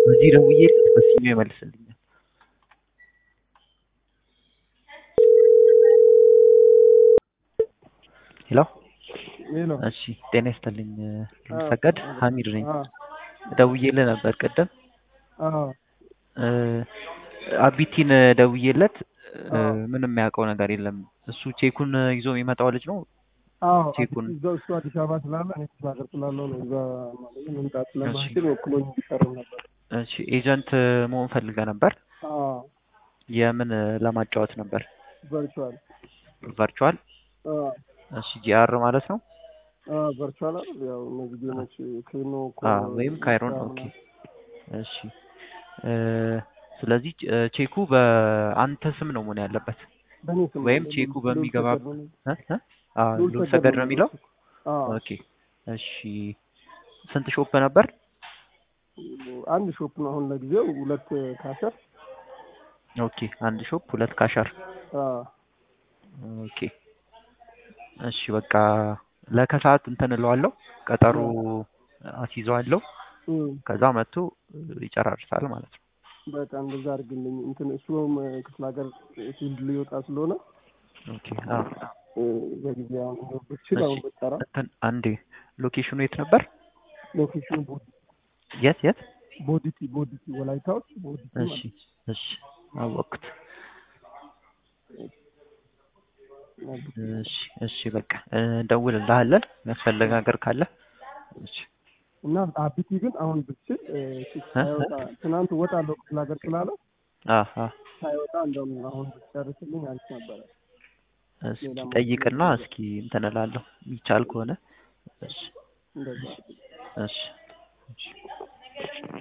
በዚህ ደውዬለት በዚህኛው ይመልስልኛል። ሄሎ ሄሎ እሺ ጤና ይስጥልኝ ልንሰገድ ሀሚድ ነኝ አ ደውዬልህ ነበር ቅድም አ እ አቢቲን ደውዬለት እ አዎ። ምንም የሚያውቀው ነገር የለም እሱ ቼኩን ይዞ የሚመጣው ልጅ ነው አዎ ቼኩን እዛው እሱ አዲስ አበባ ስላለ እኔ ክፍለ ሀገር ስላለው ነው እዛ ማለት መምጣት ስለማይችል ወክሎኝ እንዲቀርብ ነበር። እሺ ኤጀንት መሆን ፈልገህ ነበር አዎ የምን ለማጫወት ነበር ቨርቹዋል ቨርቹዋል አዎ እሺ ጂአር ማለት ነው አዎ ቨርቹዋል አይደል ያው እነዚህ ጌሞች ኬኖ አ ወይም ካይሮን ኦኬ እሺ እ ስለዚህ እ ቼኩ በአንተ ስም ነው መሆን ያለበት በእኔ ስም ወይም ነው። ቼኩ ልዑል በሚገባ ሰገድ ነው። እ እ አ ልዑል ሉል ሰገድ ሰገድ ነው ነው የሚለው አዎ ኦኬ እሺ ስንት ሾፕ ነበር አንድ ሾፕ ነው አሁን ለጊዜው ሁለት ካሸር ኦኬ አንድ ሾፕ ሁለት ካሻር አዎ ኦኬ እሺ በቃ ለከሰዓት እንትን እለዋለሁ ቀጠሮ አስይዘዋለሁ እም ከዛ መጥቶ ይጨራርሳል ማለት ነው በቃ እንደዛ አድርግልኝ እንትን እሱም ክፍለ ሀገር ፊልድ ሊወጣ ስለሆነ ኦኬ አዎ እ በጊዜ አሁን እንደው ብችል አሁን ብጠራ እንትን አንዴ ሎኬሽኑ የት ነበር ሎኬሽኑ ቦዲ የት የት ቦዲቲ ቦዲቲ ወላይታዎች ቦዲቲ እሺ እሺ አወቅኩት ማለት እሺ እሺ በቃ እንደውልልሃለን የሚያስፈልግ ነገር ካለ እሺ እና አቢቲ ግን አሁን ብችል እ ሳይወጣ ትናንት እወጣለሁ ክፍለ ሀገር ስላለ አሀ ሳይወጣ እንደውም አሁን ብትጨርስልኝ አሪፍ ነበረ። እስኪ ጠይቅና እስኪ እንትን እላለሁ የሚቻል ከሆነ እሺ እንደዛ እሺ እሺ